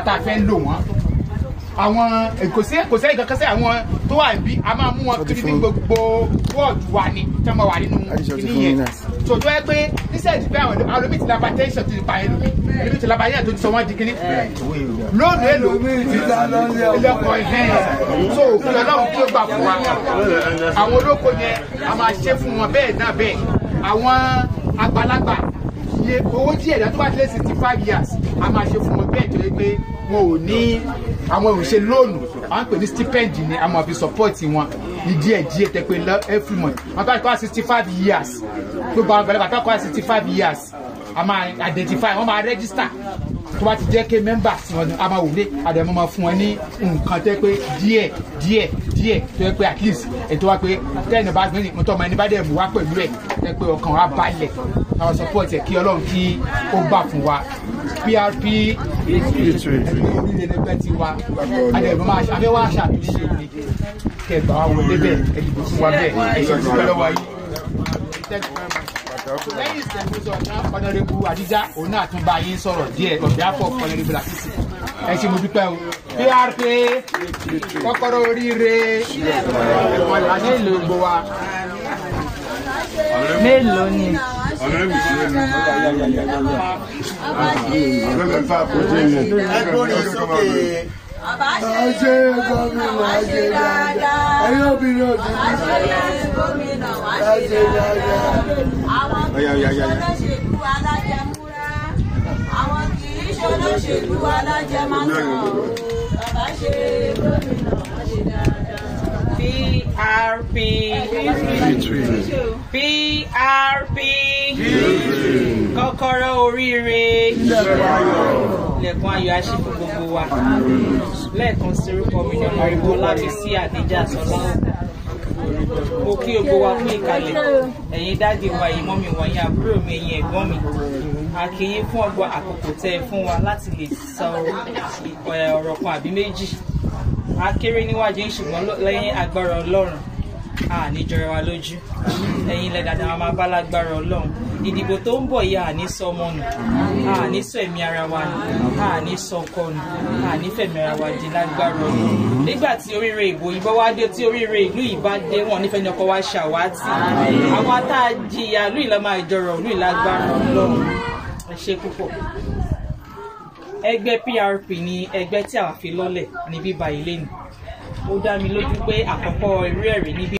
tá a fẹ́ lò wọ́n àwọn kò sí kò sẹ́yìn kankan sí àwọn tó wà bí a máa mú wọn kiri ní gbogbo wọ́ọ̀dù wa ni tí wọ́n máa wà nínú kíní yẹn tó tó yẹ pé níṣẹ́jú pé àwọn olómi ti laba tẹ́sán ti pa ẹlòmí ẹlòmí ti laba yẹn tó ti sọ wọ́n di kíní lónìí èlò ilẹ̀kọ̀ ìhẹ́n so òkú ọlọ́run tí ó gbà fún wa àwọn olóko yẹn a máa ṣe fún wọn bẹ́ẹ̀ náà bẹ́ẹ̀ àwọn àgbàlagbà iye owó díẹ̀ dá tó bá tilẹ̀ sixty five years a máa ṣe fún wọn bẹ́ẹ̀ tó yẹ pé wọn ò ní àwọn òṣè lóònù àwọn pè ní stipend ni a máa fi support wọn ní díẹ̀ díẹ̀ tẹ pé lọ every month wọn bá kọ́ sixty five years gbogbo àwọn àgbàlagbà tó kọ́ sixty five years a máa identify wọn máa register tó bá ti jẹ́ pé members wọn ni a máa wòlé àdàmọ́ máa fún wọn ní nǹkan tẹ́ pé díẹ̀ díẹ̀ díẹ̀ tó yẹ pé at least ètò wa pé tẹ́yìn bá gbé ní tọ́ ọmọ ẹni bá dẹ̀ mú wá pẹ̀lú ẹ̀ tẹ́ pé ọkàn wa balẹ̀ àwọn support ẹ̀ kí ọlọ́run kí ó gbà fún wa prp orílẹ̀ ẹgbẹ́ ti wa àdàmọ́ máa ṣe afẹ́wà ṣàtúnṣe ni kẹgbà wa wọlé bẹ́ẹ̀ ẹ̀dìbò fún wa bẹ́ẹ̀ ẹ̀ṣọ́ ìdúpẹ́ lọ́wọ́ yìí lẹ́yìn ìṣẹ̀gbọ́sọ̀ náà ọ̀nàrẹ́bù àdíjá òun náà tún bá yín sọ̀rọ̀ díẹ̀ ọ̀dẹ́ àpọ̀ ọ̀nàrẹ́bù làkìsì ẹ ṣe mo dúpẹ́ o prp kọ́kọ́rọ́ oríire àní ìlú gbogbo wa. mélòó ni Àṣẹ gómìnà ṣe dáadáa. Ẹ̀yin obìnrin ò ti Wá ṣe gómìnà wá ṣe dáadáa. Àwọn kì í ṣolóṣèlú alájẹmúra. Àwọn kì í ṣolóṣèlú alájẹmánà. Bàbá ṣe gómìnà wá ṣe dáadáa. PRP PRP kọ́kọ́rọ́ oríire lẹ́kùn ayọ̀ aṣí fún gbogbo wa lẹ́ẹ̀kan sí orúkọ mi ní ọmọ ìbò lábísí àdéjà sọ́lá mo kí gbogbo wa fún ìkàlẹ̀ ẹ̀yin dáàdì wa ẹ̀yin mọ́mì wa ẹ̀yin àbúrò mi ẹ̀yin ẹ̀gbọ́n mi a kí yín fún ọgbà àkókò tẹ́ ẹ fún wa láti lè sọ ọ̀rọ̀ kan àbí méjì a kéré níwájú yín ṣùgbọ́n lẹ́yìn agbára ọlọ́run a ní jọra wa lójú ẹ̀yin ilẹ̀ dàda wa máa bá lágbára ọlọ́run ìdìbò tó ń bọ̀ yìí a ní sọ ọmọ nù a ní sọ ẹ̀mí ara wa nù a ní sọ ọkọ nù a ní fẹ̀mí ara wa di lágbára ọlọ́run nígbà tí oríire ìbò yìí bá wá dé tí oríire ìlú yìí bá dé wọn nífẹ̀ẹ́ ní ọkọ wa ṣàwátì àwọn tá a jìyà ìlú yìí lọ́ máa jọrọ̀ ìlú yìí lágbára ọlọ́run ẹ ṣe púpọ̀ ẹgbẹ́ PRP ni ẹgbẹ́ tí àwa fi lọ́lẹ̀ ní bíbá ilé ni ó dá mi lójú pé àkọ́kọ́ irú ẹ̀rí níbí